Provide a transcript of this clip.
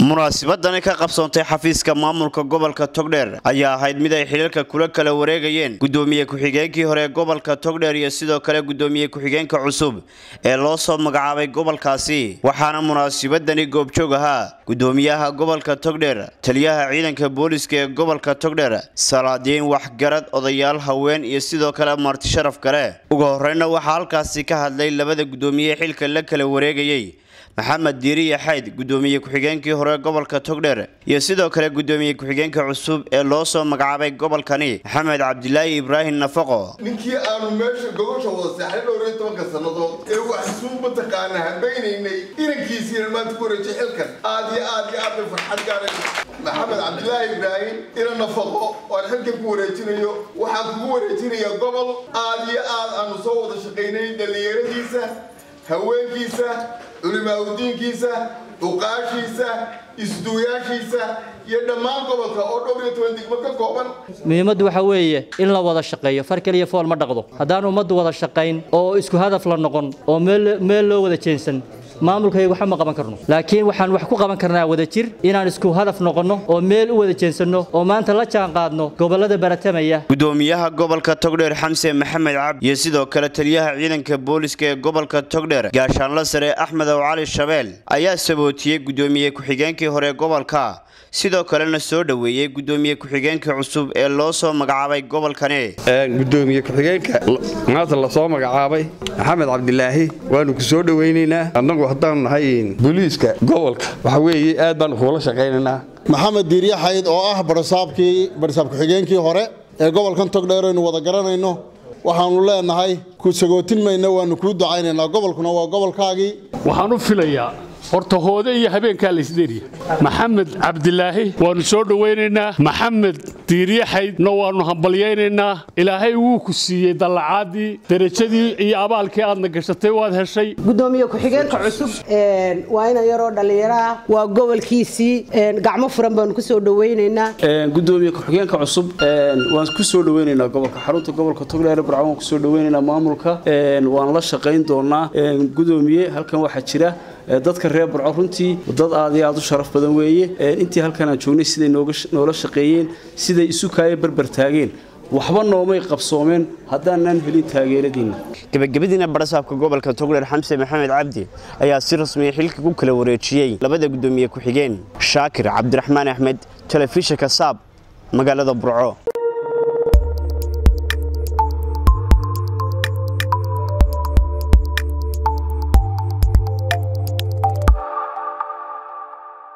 munaasabadani ka qabsoontay xafiiska maamulka gobolka togdheer ayaa ahayd mid ay xiliilka kula kala wareegayeen gudoomiye ku-xigeenkii hore ee gobolka togdheer iyo sidoo kale gudoomiye ku-xigeenka cusub ee loo soo magacaabay gobolkaasi waxaana munaasabadani goobjoog ahaa gudoomiyaha gobolka togdheer taliyaha ciidanka booliska ee gobolka togdheer salaadiin waxgarad odayaal haween iyo sidoo kale marti sharaf kale ugu horeyna waxaa halkaasi ka hadlay labada gudoomiye xilka la kala wareegayey maxamed diiriya xayd gudoomiye ku-xigeenkii hore gobolka togdheer iyo sidoo kale gudoomiye ku-xigeenka cusub ee loo soo magacaabay gobolkani maxamed cabdilaahi ibraahim nafaqo ninkii aanu meesha gogosha wada seexnay dhowr iyo tobanka sannadood ee waxsuu mataqaana habaynaynay inankiisiina maanta ku wareejay xilkan aad iyo aad iyo aad bay farxad gaaray maxamed cabdilaahi ibraahim ina nafaqo oo aan xilkan ku wareejinayo waxaan kugu wareejinayaa gobol aad iyo aad aanu soo wada shaqaynay dhallinyaradiisa haweenkiisa culimaaudiinkiisa cuqaashiisa isduuyaashiisa iyo dhammaan gobolka oo dhowr iyo toban degmo ka kooban muhiimaddu waxa weeye in la wada shaqeeyo far keliya fool ma dhaqdo haddaan ummaddu wada shaqayn oo isku hadaf la noqon oo meel loo wada jeensan maamulkayga waxba ma qaban karno laakiin waxaan wax ku qaban karnaa wada jir inaan isku hadaf noqonno oo meel u wada jeensanno oo maanta la jaan qaadno gobollada baratamaya gudoomiyaha gobolka togdheer xamse maxamed cabdi iyo sidoo kale taliyaha ciidanka booliska ee gobolka togdheer gaashaanla sare axmed ow cali shabeel ayaa sabootiyey gudoomiye ku-xigeenkii hore gobolka sidoo kalena soo dhoweeyey gudoomiye ku-xigeenka cusub ee loo soo magacaabay gobolkani gudoomiye ku-xigeenka maanta lasoo magacaabay maxamed cabdilaahi waanu ku soo dhowaynaynaa annagu haddaanu nahay booliiska gobolka waxa weeye aad baanu kuula shaqaynaynaa maxamed diirya xayd oo ah barisaabkii barisaab ku-xigeenkii hore ee gobolkan togdheer aynu wada garanayno waxaanu leenahay ku sagootin mayna waanu kuu ducaynaynaa gobolkuna waa gobolkaagii waxaan u filayaa horta hoode iyo habeenkaa laysderiya maxamed cabdilaahi waannu soo dhowaynaynaa maxamed diiryaxaydna waannu hambalyaynaynaa ilaahay wuu ku siiyey dallacaadii derajadii iyo abaalkii aadna gashatay waad heshay gudoomiye ku-xigeenka cusub waa ina yaroo dhallinyaraah waa gobolkiisii gacmo furan baanu ku soo dhowaynaynaa gudoomiye ku-xigeenka cusub waan ku soo dhowaynaynaa gobolka xarunta gobolka togdheer burco waan kusoo dhowaynaynaa maamulka waan la shaqayn doonaa gudoomiye halkan waxaa jira dadka reer burco runtii dad aad iyo aad u sharaf badan weeye intii halkan aan joognay siday noola shaqeeyeen siday isu kaaya barbartaageen waxba noomay qabsoomeen haddaanan helin taageeradiinna gebagabadiina barasaabka gobolka togdheer xamse maxamed cabdi ayaa si rasmiya xilka ku kala wareejiyey labada gudoomiye ku-xigeen shaakir cabdiraxmaan axmed telefishinka saab magaalada burco